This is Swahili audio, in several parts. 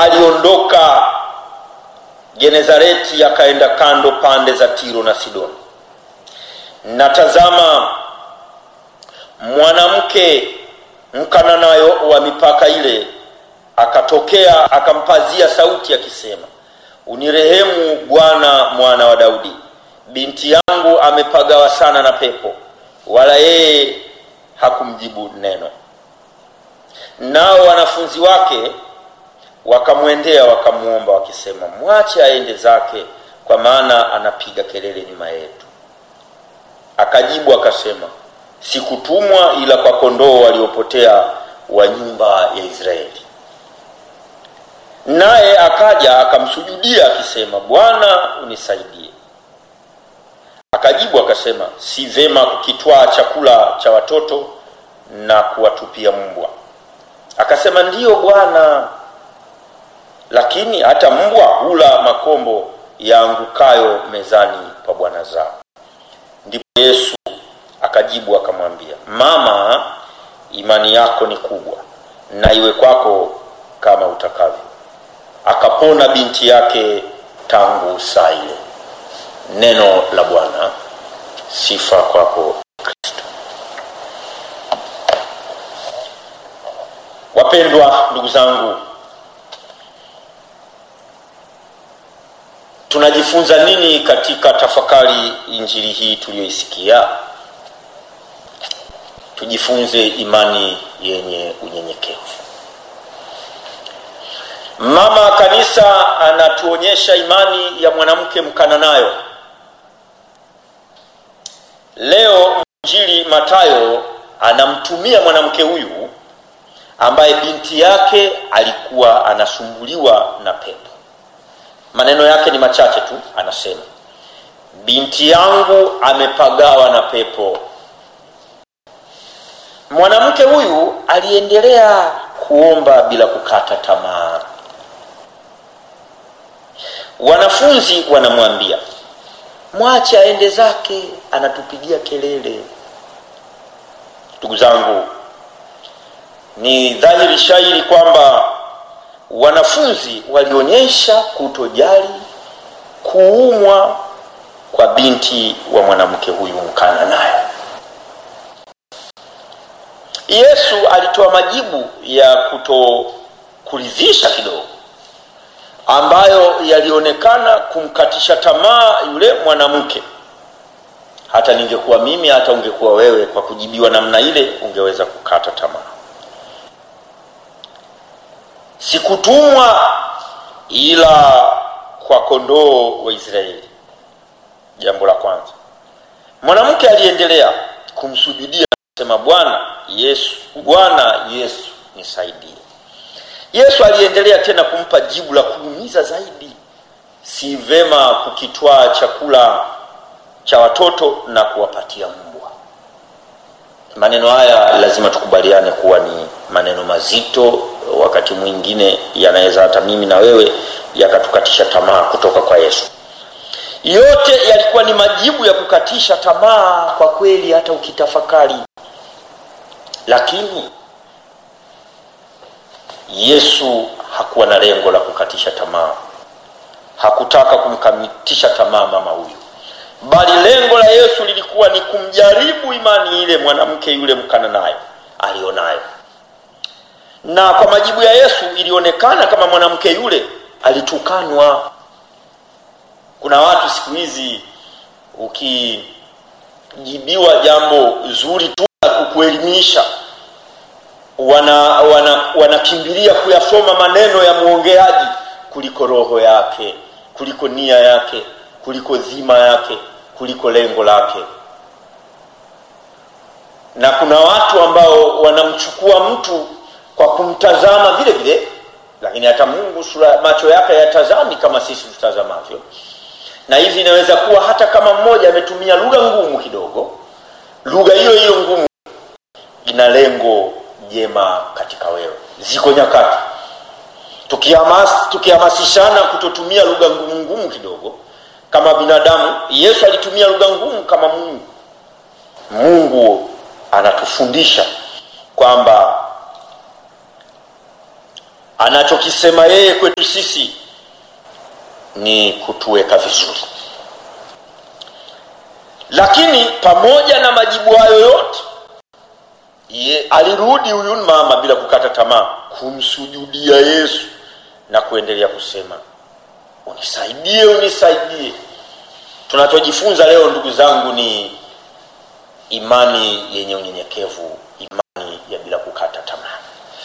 aliondoka genezareti akaenda kando pande za tiro na sidoni na tazama mwanamke mkananayo wa mipaka ile akatokea akampazia sauti akisema unirehemu bwana mwana wa daudi binti yangu amepagawa sana na pepo wala yeye hakumjibu neno nao wanafunzi wake wakamwendea wakamwomba wakisema mwache aende zake kwa maana anapiga kelele nyuma yetu akajibu akasema sikutumwa ila kwa kondoo waliopotea wa nyumba ya israeli naye akaja akamsujudia akisema bwana unisaidie akajibu akasema si vema kukitwaa chakula cha watoto na kuwatupia mbwa akasema ndiyo bwana lakini hata mbwa hula makombo yaangukayo mezani pa bwana zao ndipo yesu akajibu akamwambia mama imani yako ni kubwa na iwe kwako kama utakavyo akapona binti yake tangu saa ile neno la bwana sifa kwako kristo wapendwa ndugu zangu tunajifunza nini katika tafakari injili hii tuliyoisikia tujifunze imani yenye unyenyekevu mama kanisa anatuonyesha imani ya mwanamke mkananayo leo mjili matayo anamtumia mwanamke huyu ambaye binti yake alikuwa anasumbuliwa na pepo maneno yake ni machache tu anasema binti yangu amepagawa na pepo mwanamke huyu aliendelea kuomba bila kukata tamaa wanafunzi wanamwambia mwache aende zake anatupigia kelele ndugu zangu ni dhahiri shairi kwamba wanafunzi walionyesha kutojali kuumwa kwa binti wa mwanamke huyu mkana naye yesu alitoa majibu ya kutokuridhisha kidogo ambayo yalionekana kumkatisha tamaa yule mwanamke hata ningekuwa mimi hata ungekuwa wewe kwa kujibiwa namna ile ungeweza kukata tamaa sikutumwa ila kwa kondoo wa israeli jambo la kwanza mwanamke aliendelea kumsujudia sema bwana yesu bwana yesu nisaidie yesu aliendelea tena kumpa jibu la kuumiza zaidi si vema kukitwaa chakula cha watoto na kuwapatia mbwa maneno haya lazima tukubaliane kuwa ni maneno mazito wakati mwingine yanaweza hata mimi na wewe yakatukatisha tamaa kutoka kwa yesu yote yalikuwa ni majibu ya kukatisha tamaa kwa kweli hata ukitafakari lakini yesu hakuwa na lengo la kukatisha tamaa hakutaka kumkamitisha tamaa mama huyu bali lengo la yesu lilikuwa ni kumjaribu imani ile mwanamke yule mkananayo alionayo na kwa majibu ya yesu ilionekana kama mwanamke yule alitukanwa kuna watu siku hizi ukijibiwa jambo zuri tu la kukuelimisha wanakimbilia wana, wana kuyasoma maneno ya mwongeaji kuliko roho yake kuliko nia yake kuliko dhima yake kuliko lengo lake na kuna watu ambao wanamchukua mtu kwa kumtazama vile vile lakini hata mungu sura macho yake yatazami kama sisi tutazamavyo na hivi inaweza kuwa hata kama mmoja ametumia lugha ngumu kidogo lugha hiyo hiyo ngumu ina lengo jema katika wewe ziko nyakati tukihamas, tukihamasishana kutotumia lugha ngumu ngumu kidogo kama binadamu yesu alitumia lugha ngumu kama mungu mungu anatufundisha kwamba anachokisema yeye kwetu sisi ni kutuweka vizuri lakini pamoja na majibu hayo yote ye, alirudi huyu mama bila kukata tamaa kumsujudia yesu na kuendelea kusema unisaidie unisaidie tunachojifunza leo ndugu zangu ni imani yenye unyenyekevu imani ya bila kukata tamaa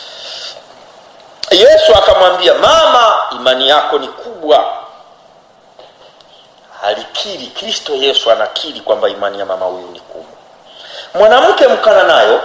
yesu akamwambia mama imani yako ni kubwa alikiri kristo yesu anakiri kwamba imani ya mama huyu ni kubwa mwanamke mkana nayo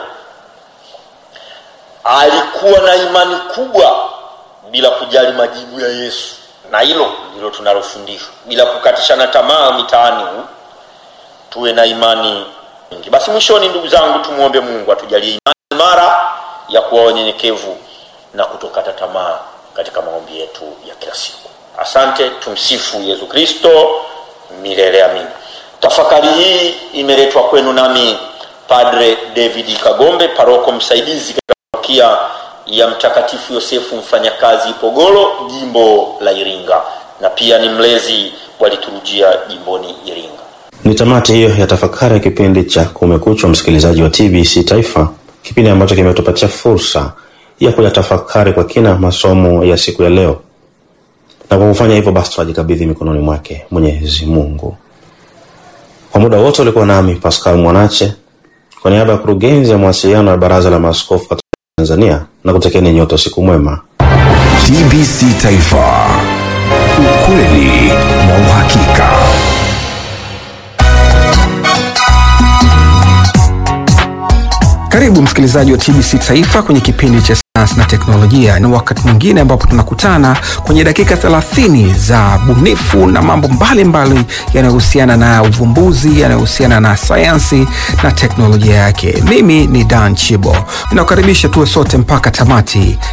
alikuwa na imani kubwa bila kujali majibu ya yesu na hilo ndilo tunalofundishwa bila kukatishana tamaa mitaani huu tuwe na imani nyingi basi mwishoni ndugu zangu tumwombe mungu atujalie imani imara ya kuwa wanyenyekevu na kutokata tamaa katika maombi yetu ya kila siku asante tumsifu yesu kristo milele amini tafakari hii imeletwa kwenu nami padre david kagombe paroko msaidizi katika parokia ya mtakatifu yosefu mfanyakazi ipogolo jimbo la iringa na pia ni mlezi wa liturujia jimboni iringa ni tamati hiyo ya tafakari ya kipindi cha kumekuchwa msikilizaji wa tbc taifa kipindi ambacho kimetupatia fursa ya kuyatafakari kwa kina masomo ya siku ya leo na kwa kufanya hivyo basi tunajikabidhi mikononi mwake mwenyezi mungu kwa muda wote ulikuwa nami pascal mwanache kwa niaba ya kurugenzi ya mawasiliano ya baraza la maaskofu katika tanzania na kutekeni nyote siku mwema TBC Taifa, ukweli na uhakika. Karibu msikilizaji wa TBC Taifa kwenye kipindi cha sayansi na teknolojia. Ni wakati mwingine ambapo tunakutana kwenye dakika 30 za bunifu na mambo mbalimbali yanayohusiana na uvumbuzi, yanayohusiana na sayansi na teknolojia yake. Mimi ni Dan Chibo, ninakukaribisha tuwe sote mpaka tamati